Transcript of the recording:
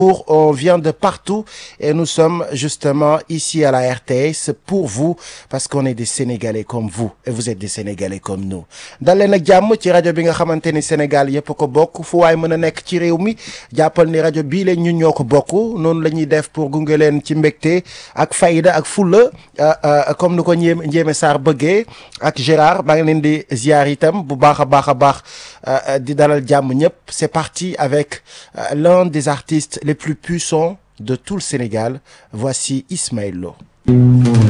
On vient de partout et nous sommes justement ici à la RTS pour vous parce qu'on est des Sénégalais comme vous et vous êtes des Sénégalais comme nous dal leen ak jàmm ci rajo bi nga xamante ni Sénégal yëpp ko bokk fu waay mën a nekk ci réew mi jàppal ni rajo bii leen ñun ñoo ko bokk noonu la ñuy def pour gunge leen ci mbégte ak fayda ak fulla comme ni ko njéem njéeme Sarr bëggee ak Gérard maa ngi leen di ziar itam bu baax a baax a baax di dalal jàmm ñëpp c'est parti avec l'un des artistes les plus puissants de tout le Sénégal voici Ismaël Lo